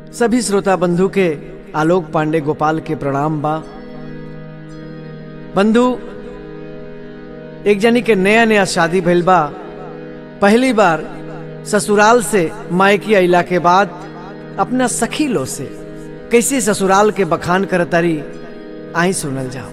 सभी श्रोता बंधु के आलोक पांडे गोपाल के प्रणाम बा बंधु एक जनी के नया नया शादी भइल बा पहली बार ससुराल से मायकी अइला के बाद अपना सखी लो से कैसे ससुराल के बखान करतारी आई सुनल जाओ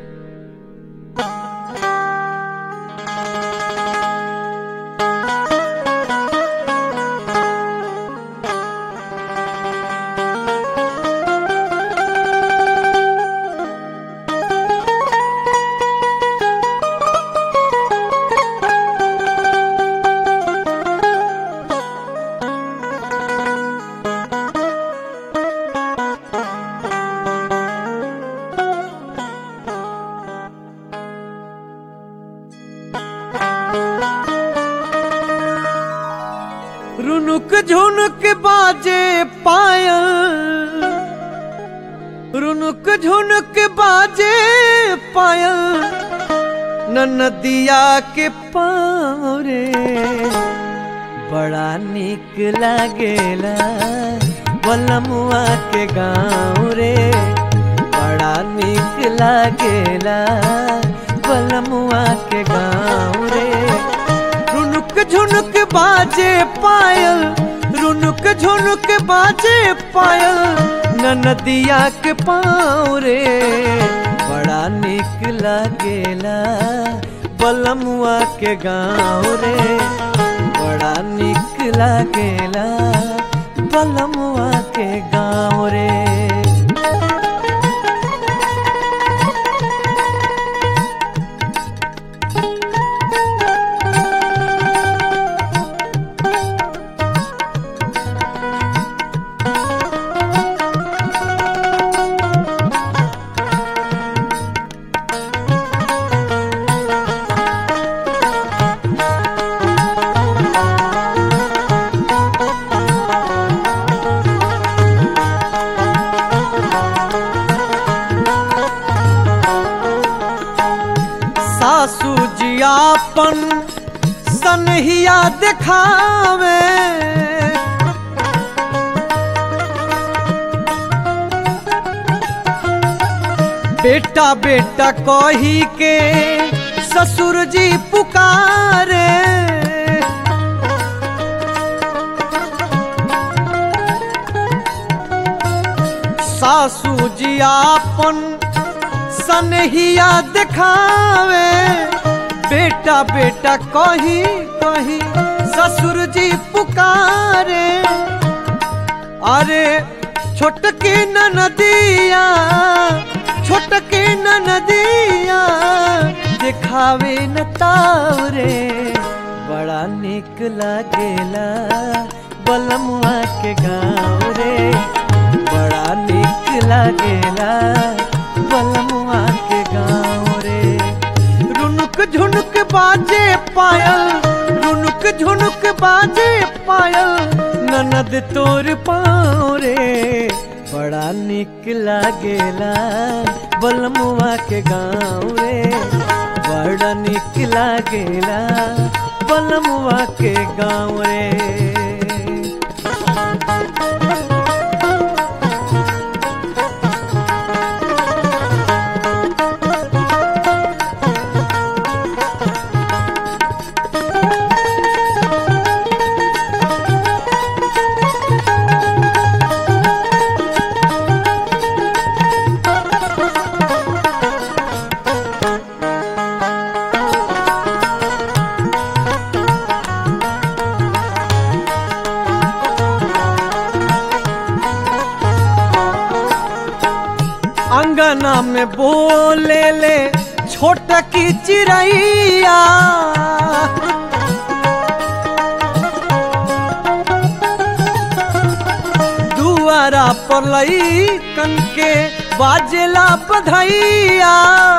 रुनुक झुनुक बाजे पायल रुनुक झुनुक बाजे पायल न नदिया के पारे बड़ा निक लागेला बलमुआ के गाँव रे बड़ा निक लागेला बलमुआ के गाँव रे रुनुक झुनुक बाजे पायल रुनुक झुनुक बाजे पायल न नदिया के पाँव रे बड़ा निक लागेला बलमुआ के गाँव रे बड़ा निक लागेला बलमुआ के गाँव रे सासू जियापन सनहिया दिखावे बेटा बेटा कही के ससुर जी पुकारे सासू जियापन सनहिया दिखावे बेटा बेटा कही कही ससुर जी पुकारे अरे छोटकी नदिया छोटकी नदिया दिखावे न तावरे बड़ा निक लागेला बलमुआ के गाँव रे बड़ा निक लागेला बलमुआ के गाँव रे रुनुक झुनुक बाजे पायल रुनुक झुनुक बाजे पायल ननद तोर पाँव रे बड़ा निक लागेला बलमुआ के गाँव रे बड़ा निक लागेला बलमुआ के गाँव रे अंगना में बोले ले छोट की चिड़ैया दुआरा पर लई कन के बाजेला बधैया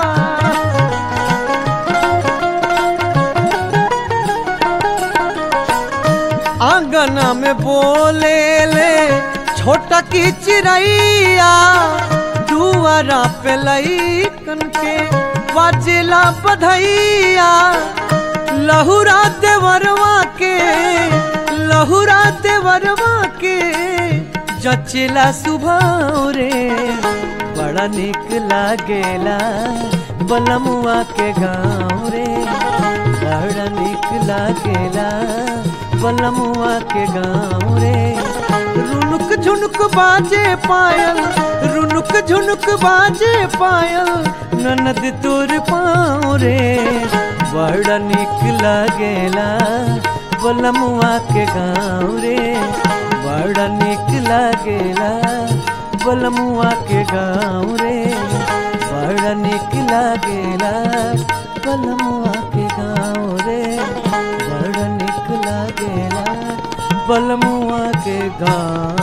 आंगना में बोले ले छोटा की चिड़ैया दुआरा पे लई कन के बाजेला बधैया लहुरा देवरवा के लहुरा देवरवा के जचेला सुभाव रे बड़ा निक लागेला बलमुआ के गाँव रे बड़ा निक लागेला बलमुआ के गाँव रे रुनुक झुनुक बाजे पायल रुनुक झुनुक बाजे पायल ननद तोर पाँव रे बड़ा निक लागेला बलमुआ के गाँव रे बड़ा निक लागेला बलमुआ के गाँव रे बड़ा निक लागेला बलमुआ के गाँव रे बड़ा निक लागेला बलमुआ के गाँव